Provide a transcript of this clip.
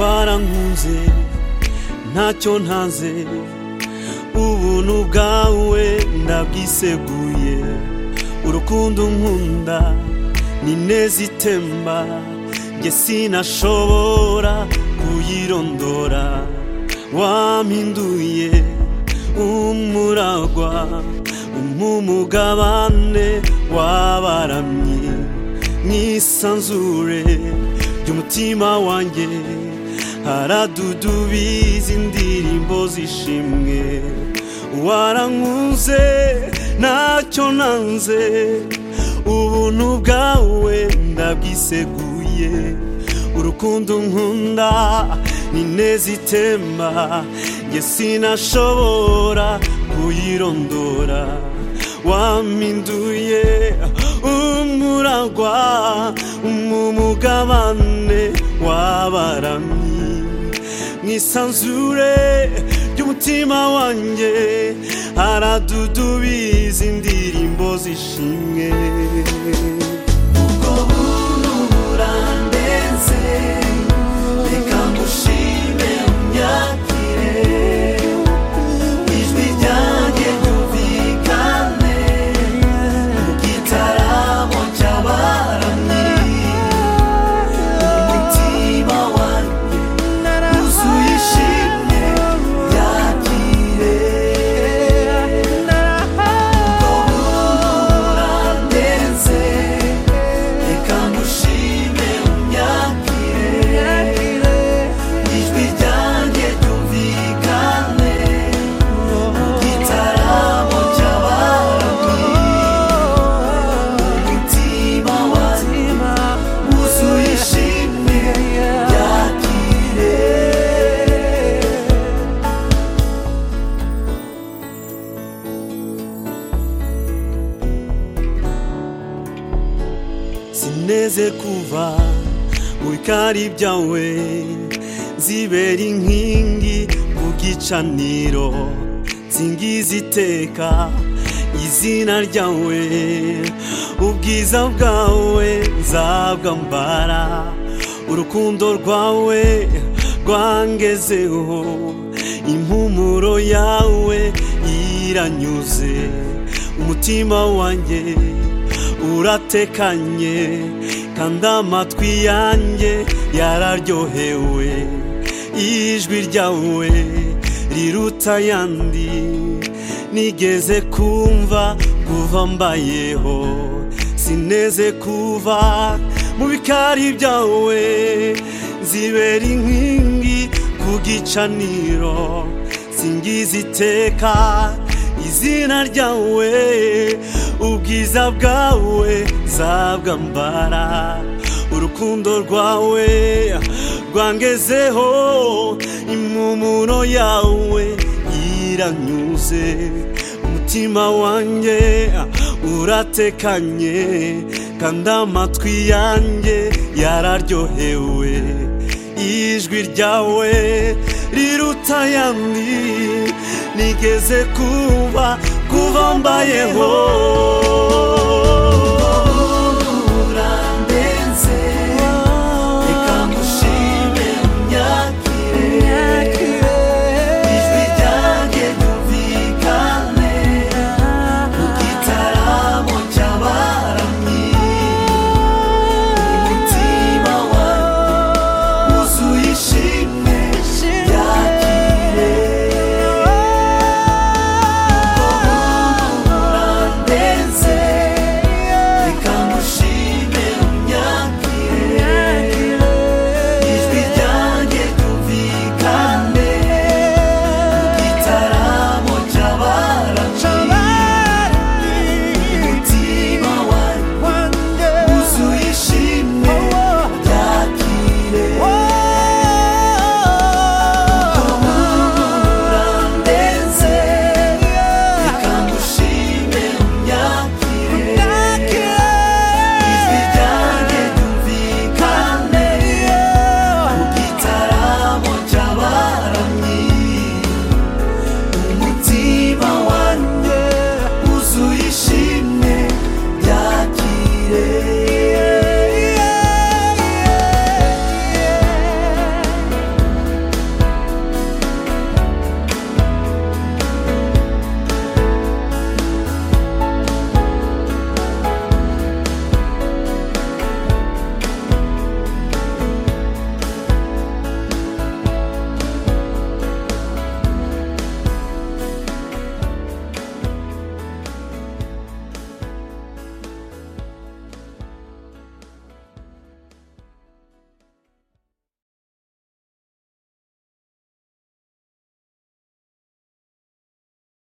nkuze ntacyo ntanze ubuntu bwawe ndabwiseguye urukundo nkunda ni neza itemba njye sinashobora kuyirondora wampinduye umuragwa umumugabane wabaramye mwisanzure ry'umutima wanjye haradudubiza indirimbo zishimwe warankuze ntacyo nanze ubuntu bwawe ndabwiseguye urukundo nkunda ni neza itemba njye sinashobora kuyirondora wampinduye umuragwa umumugabane w'abaramyi mwisanzure ry'umutima wanjye haradudubiza indirimbo zishimwe ubwo buntu burandenze reka ngushime unyakire ijwi ryanjye ryumvikane mu gitaramo cy'abaramyi umutima wanjye wuzuye ishimwe yakire urandenze reka ngushime unyakire ijwi ryanjye ryumvikane igitaramo cy'abarwi umutima wanjye wuzuye ishimwe yakire sineze kuva mu bikari byawe zibera inkingi ku gicaniro nsingiza iteka izina ryawe ubwiza bwawe nzabwambara urukundo rwawe rwangezeho impumuro yawe iranyuze umutima wanjye uratekanye kandi amatwi yanjye yararyohewe ijwi ryawe riruta ayandi nigeze kumva kuva mbayeho sineze kuva mu bikari byawe zibera inkingi ku gicaniro singiza iteka izina ryawe ubwiza bwawe zabwambara urukundo rwawe rwangezeho impumuro yawe iranyuze umutima wanjye uratekanye kandi amatwi yanjye yararyohewe ijwi ryawe riruta ayandi nigeze kuba kuva mbayeho